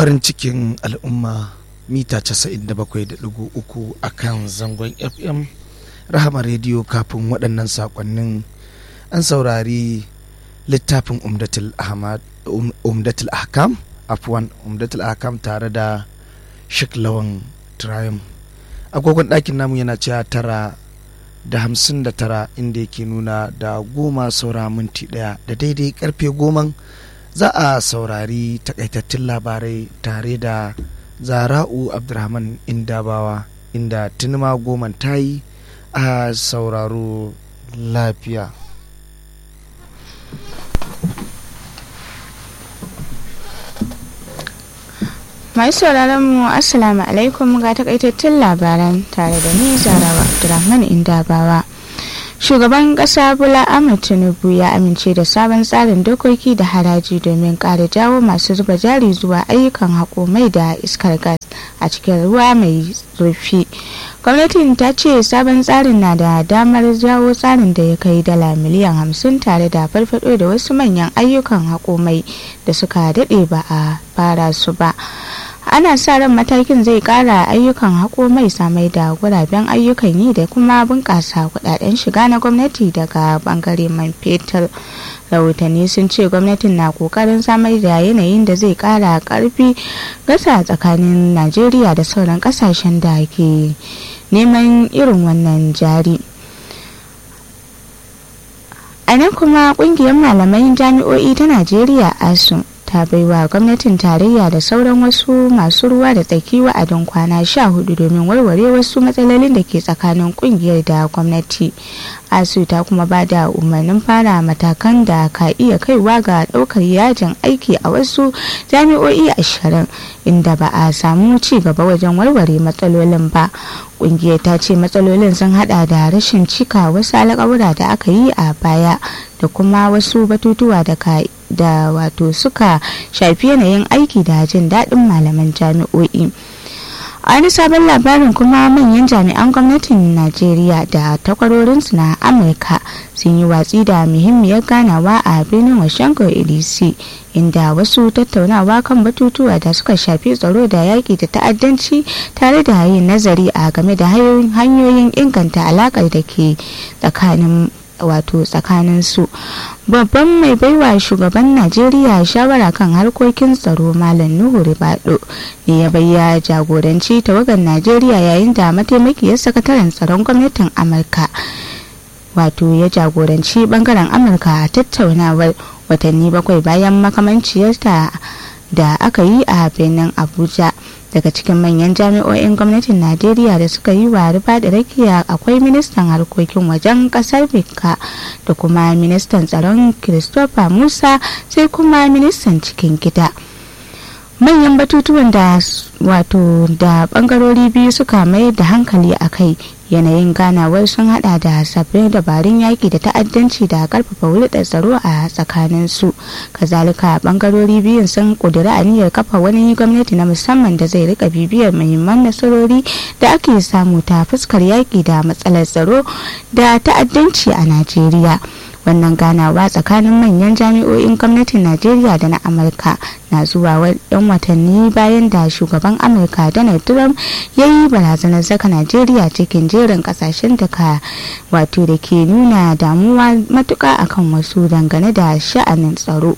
farin cikin al'umma mita 97.3 a kan zangon fm rahama rediyo kafin waɗannan saƙonnin an saurari littafin umdatul ahkam afwan umdatul ahkam tare da shik lawan triumph agogon ɗakin namu yana cewa tara da hamsin da tara inda yake nuna da goma saura minti ɗaya da daidai karfe goman za a saurari takaitattun labarai tare da zara'u abdulrahman indabawa inda tunima goman ta yi a sauraro lafiya masu sauraron mu assalamu alaikum ga takaitattun labaran tare da ni zarawa abdulrahman indabawa shugaban kasa bola ahmed tinubu ya amince da sabon tsarin dokoki da haraji domin ƙara jawo masu zuba jari zuwa ayyukan haƙo mai da iskar gas a cikin ruwa mai zurfi gwamnatin ta ce sabon tsarin na da damar jawo tsarin da ya kai dala miliyan hamsin tare da farfado da wasu manyan ayyukan haƙo mai da suka daɗe ba a fara su ba ana sa ran matakin zai kara ayyukan haƙo mai samai da guraben ayyukan yi da kuma bunƙasa kudaden shiga na gwamnati daga bangare man fetur rahotanni sun ce gwamnatin na kokarin samar da yanayin da zai kara karfi gasa tsakanin najeriya da sauran kasashen da ke neman irin wannan jari a nan kuma kungiyar malaman jami'o'i ta najeriya asu ta baiwa gwamnatin tarayya da sauran wasu masu ruwa da tsaki wa'adin kwana sha hudu domin warware wasu matsalolin da ke tsakanin kungiyar da gwamnati asu ta kuma ba da umarnin fara matakan da ka iya kaiwa ga daukar yajin aiki a wasu jami'o'i ashirin inda ba a samu ci gaba wajen warware matsalolin ba kungiyar ta ce matsalolin sun hada da rashin cika wasu alƙawura da aka yi a baya da kuma wasu batutuwa da ka da wato suka shafi yanayin aiki da jin daɗin malaman jami'o'i a wani sabon labarin kuma manyan jami'an gwamnatin najeriya da takwarorinsu na amurka sun yi watsi da muhimmiyar ganawa a birnin washington dc inda wasu tattaunawa kan batutuwa da suka shafi tsaro da yaƙi da ta'addanci tare da yin nazari a game da hanyoyin inganta alaƙar da ke tsakanin wato tsakanin su babban mai baiwa shugaban najeriya shawara kan harkokin tsaro malam nuhu ribado ne ya bayya jagoranci tawagar najeriya yayin da mataimakiyar sakataren tsaron gwamnatin amurka wato ya jagoranci bangaren amurka a tattaunawar watanni bakwai bayan makamanciyarta da aka yi a birnin abuja daga cikin manyan jami'o'in gwamnatin najeriya da suka yi wa rufa da rakiya akwai ministan harkokin wajen kasar bika da kuma ministan tsaron christopher musa sai kuma ministan cikin gida manyan batutuwan da wato da bangarori biyu suka mayar da hankali a kai yanayin ganawar sun hada da sabbin dabarun yaki da ta'addanci da karfafa hulɗar tsaro a tsakanin su kazalika bangarori biyun sun kudura aniyar kafa wani gwamnati na musamman da zai rika bibiyar muhimman nasarori da ake samu ta fuskar yaki da matsalar tsaro da ta'addanci a najeriya wannan ganawa tsakanin manyan jami'o'in gwamnatin najeriya da na amurka na zuwa yan watanni bayan da shugaban amurka donald trump ya yi barazanar saka najeriya cikin jerin kasashen da ka wato da ke nuna damuwa matuka akan wasu dangane da sha'anin tsaro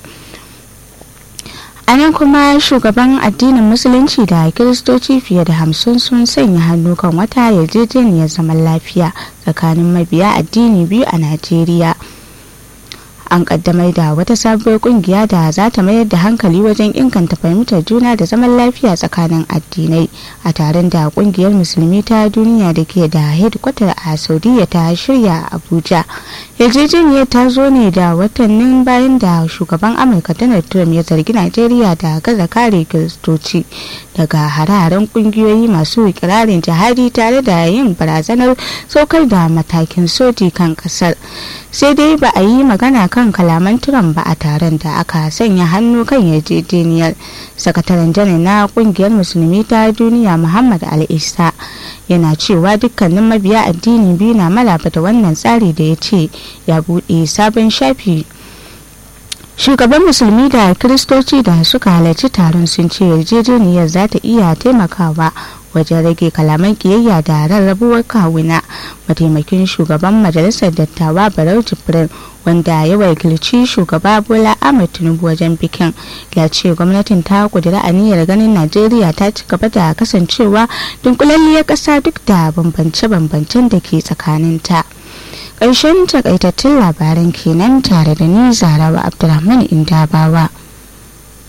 a nan kuma shugaban addinin musulunci da kiristoci fiye da hamsin sun sanya hannu kan wata yarjejeniyar zaman lafiya tsakanin mabiya addini biyu a najeriya an kaddamar da wata sabuwar kungiya da za ta mayar da hankali wajen inganta fahimtar juna da zaman lafiya tsakanin addinai a taron da kungiyar musulmi ta duniya da ke da hedkwatar a saudiya ta shirya abuja yarjejeniyar ta zo ne da watannin bayan da shugaban amurka donald trump ya zargi najeriya da gaza kare kiristoci daga hare-haren kungiyoyi masu ikirarin jihadi tare da yin barazanar saukar da matakin soji kan kasar sai dai ba a yi magana kan kalaman Trump ba a taron da aka sanya hannu kan yarjejeniyar sakataren janar na kungiyar musulmi ta duniya muhammad al-isa yana cewa dukkanin mabiya addini biyu na malaba da wannan tsari da ya ce ya buɗe sabon shafi shugaban musulmi da kiristoci da suka halarci taron sun ce yarjejeniyar za ta iya taimakawa wajen rage kalaman kiyayya da rarrabuwar kawuna mataimakin shugaban majalisar dattawa barau jibrin wanda ya wakilci shugaba bola ahmed tinubu wajen bikin ya ce gwamnatin ta kudura aniyar ganin najeriya ta ci gaba da kasancewa dunkulalliyar ƙasa duk da bambance-bambancen da ke tsakaninta ƙarshen takaitattun labaran kenan tare da ni zarawa abdulrahman indabawa